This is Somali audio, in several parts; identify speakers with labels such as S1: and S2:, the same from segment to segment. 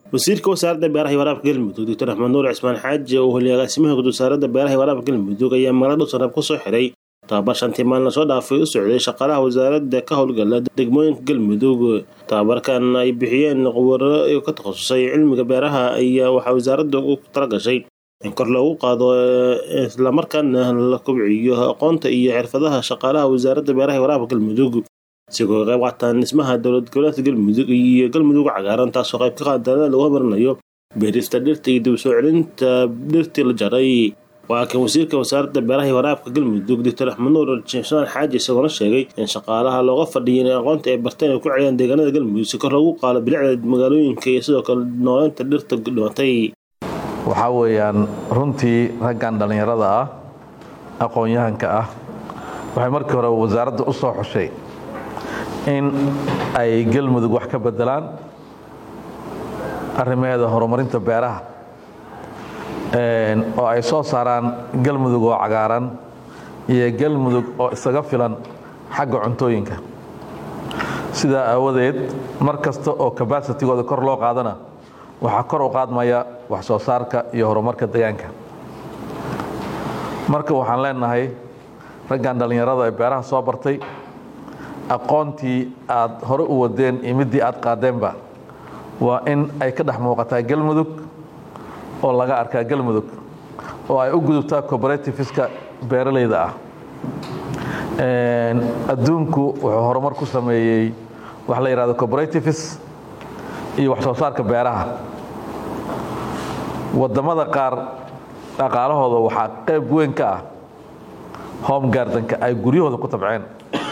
S1: wasiirka wasaaradda beeraha iyo waraabka galmudug doctor axmed nuur cismaan xaaji oo heliya agaasimaha guud wasaaradda beeraha iyo waraabka galmudug ayaa magaalada dhuusanaab ku soo xiray tababar shantii maalin lasoo dhaafay u socday shaqaalaha wasaaradda ka howlgala degmooyinka galmudug tababarkan ay bixiyeen khubaro ka takhasusay cilmiga beeraha ayaa waxaa wasaaradda ugu talagashay in kor loogu qaado islamarkaana la kobciyo aqoonta iyo xirfadaha shaqaalaha wasaaradda beeraha iyo waraabka galmudug isigoo qayb qaataan dhismaha dowlad goboleedka galmudug iyo galmudug cagaaran taasoo qayb ka qaadana lagu horumarinayo beerista dhirta iyo dib soo celinta dhirtii la jaray waa kan wasiirka wasaaradda beeraha iyo waraabka galmudug doctor axmed nuur jimsaan xaaji isagoona sheegay in shaqaalaha looga fadhiya in aqoonta ay barteen ay ku celiyaan deegaanada galmudug si kor loogu qaado bilicda magaalooyinka iyo sidoo kale nooleynta dhirta dhimatay
S2: waxaa weeyaan runtii raggan dhallinyarada ah aqoon-yahanka ah waxay markii hore wasaaradda u soo xushay in ay galmudug wax ka bedelaan arrimaheeda horumarinta beeraha oo ay soo saaraan galmudug oo cagaaran iyo galmudug oo isaga filan xagga cuntooyinka sidaa aawadeed mar kasta oo kabaasitigooda kor loo qaadana waxaa kor u qaadmaya wax soo saarka iyo horumarka deegaanka marka waxaan leenahay raggan dhallinyarada ee beeraha soo bartay aqoontii aad hore u wadeen iyo middii aad qaadeenba waa in ay ka dhex muuqataa galmudug oo laga arkaa galmudug oo ay u gudubtaa cooperativska beeralayda ah adduunku wuxuu horumar ku sameeyey wax la yidhahdo cooperatives iyo wax soo saarka beeraha waddamada qaar dhaqaalahooda waxaa qayb weyn ka ah home gardenka ay guryahooda ku tabceen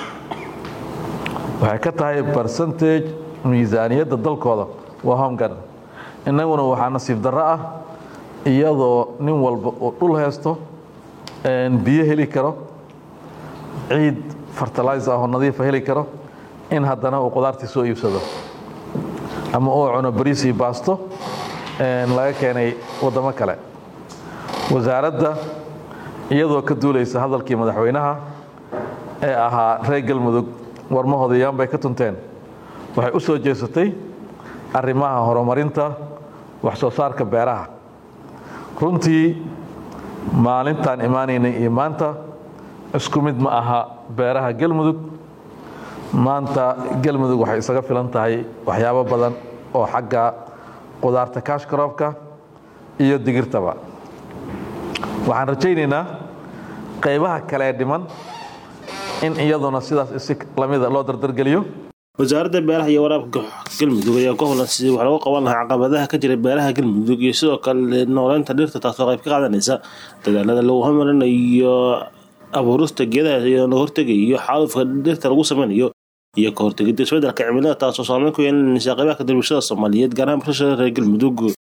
S2: waxay ka tahay percentage miisaaniyadda dalkooda waa home garden innaguna waxaa nasiib darro ah iyadoo nin walba uu dhul haysto biyo heli karo ciid fertilizer ahoo nadiifa heli karo in haddana uu qudaartii soo iibsado ama uu cuno bariisii baasto laga keenay waddamo kale wasaaradda iyadoo ka duulaysa hadalkii madaxweynaha ee ahaa reer galmudug warmahooda yaan bay ka tunteen waxay u soo jeesatay arrimaha horumarinta wax soo saarka beeraha runtii maalintaan imaanaynay iyo maanta isku mid ma aha beeraha galmudug maanta galmudug waxay isaga filan tahay waxyaabo badan oo xagga qudaarta kaashkaroobka iyo digirtaba waxaan rajaynaynaa qaybaha kale ee dhiman in iyaduna sidaas isi lamida loo dardargeliyo
S1: wasaaradda beeraha iyo waraabka galmudug ayaa ku howlan sidii wax lagu qaban lahaa caqabadaha ka jira beeraha galmudug iyo sidoo kale nooleynta dhirta taasoo qayb ka qaadanaysa dadaalada lagu horumarinayo abuurista geedaha iyo laga hortegayo xaalufka dhirta lagu sameynayo iyo ka hortegidda isbeddelka cimilada taasoo saameyn ku yeelanaysa qaybaha kadib bulshada soomaaliyeed gaar ahaan bulshada reer galmudug